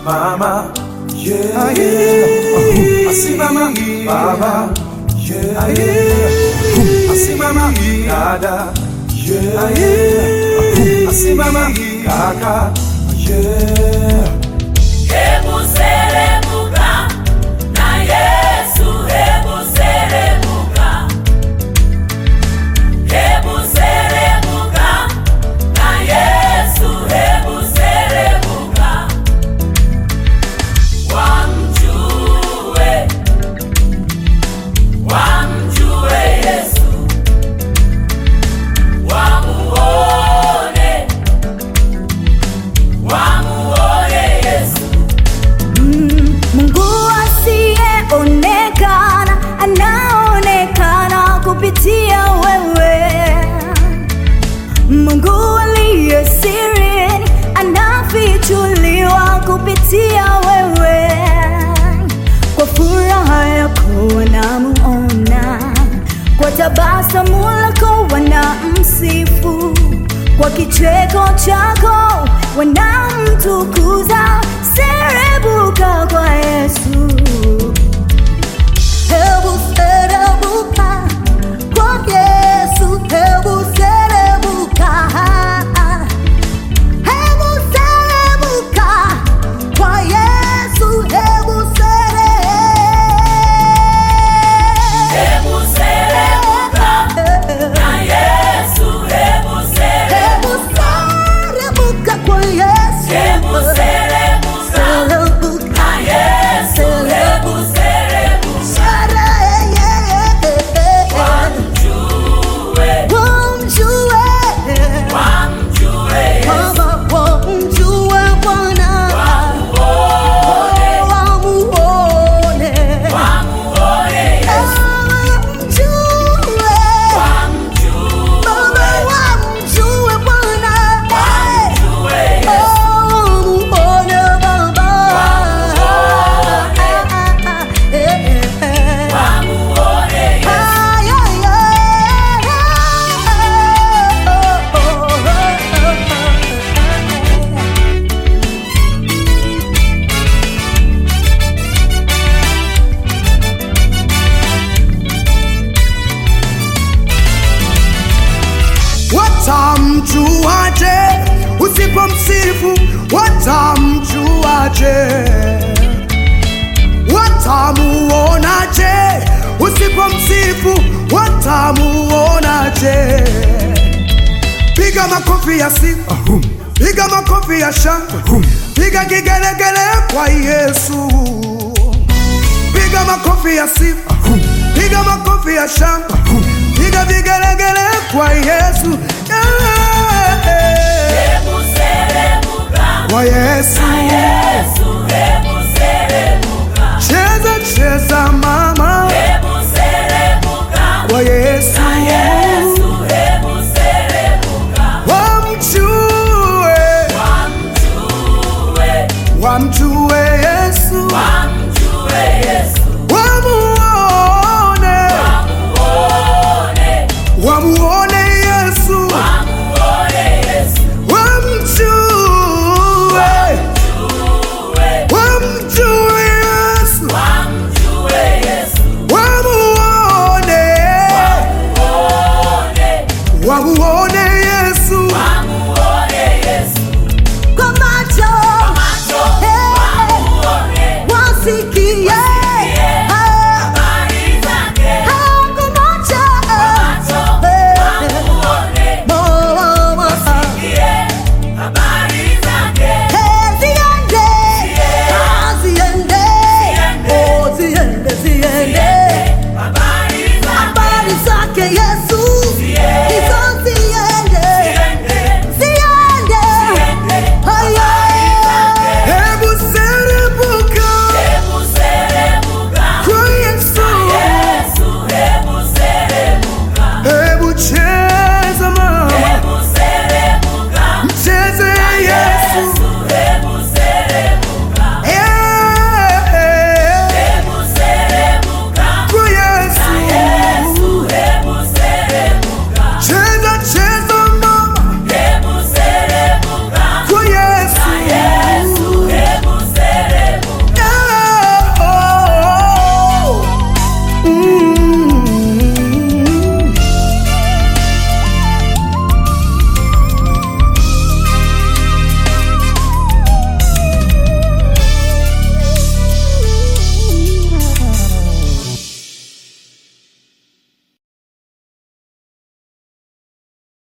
mama yeah, yeah. asimama baba yeah, yeah. asimama dada yeah, yeah. asimama kaka yeah. Hebu seremuka na Yesu, hebu seremuka, hebu seremuka na Yesu, hebu seremuka, wamjue, wamjue Yesu, wamuone, wamuone Yesu. Mungu asiyeonekana anaonekana kupitia wewe. Mungu aliye sirini anafichuliwa kupitia wewe. Kwa furaha yako wanamuona, kwa tabasamu lako wanamsifu, kwa kicheko chako wanamtukuza. Serebuka kwa Yesu, hebu serebuka kwa Yesu, hebu serebuka, hebu serebuka kwa Yesu, hebu Hebu seremuka serebuka. na Yesu, hebu seremuka, Hebu serebuka kwa Yesu. hebu seremuka Serebuka. na Yesu, hebu seremuka, Sere, yeah, yeah, yeah. wamjue, Wamjue. wamjue Yesu, Baba, wamjue Bwana. wamuone, Wamuone. wamuone Yesu, Wamjue. wamjue, Baba, wamjue Bwana. wamjue Yesu, Wamuone Baba. wamuone Yesu. Watamjuaje usipomsifu? Watamjuaje? Watamuonaje usipomsifu? Watamuonaje? Piga makofi ya sifa, piga makofi ya shangwe, piga kigelegele kwa Yesu. Piga makofi ya sifa, piga makofi ya shangwe, piga vigelegele kwa Yesu. Yeah. Hebu seremuka Kwa Yesu. na Yesu, hebu seremuka, Cheza cheza mama hebu seremuka kwa Yesu. na Yesu, hebu seremuka, Wamjue, wamjue, wamjue Yesu. wamjue Yesu, Wamuone, wamuone, wamuone Yesu. wamuone Yesu, Wamjue, wamjue, wamjue Yesu. wamjue Yesu, Wamuone, wamuone, wamuone Yesu. wamuone Yesu, Kwa macho, macho eh, wamuone, wasikie, eh, habari zake, kwa macho, macho eh, wamuone, moyo, sikie habari zake, eh, ziende, ah, ziende, oh, ziende, ziende. habari zake, Habari zake Yesu, hizo ziende, ziende, ziende. ziende, Oh, yeah. Hebu serebuka hebu seremuka, kwa Yesu. Yesu, hebu seremuka, Hebu cheza mama, hebu seremuka, mcheze Yesu.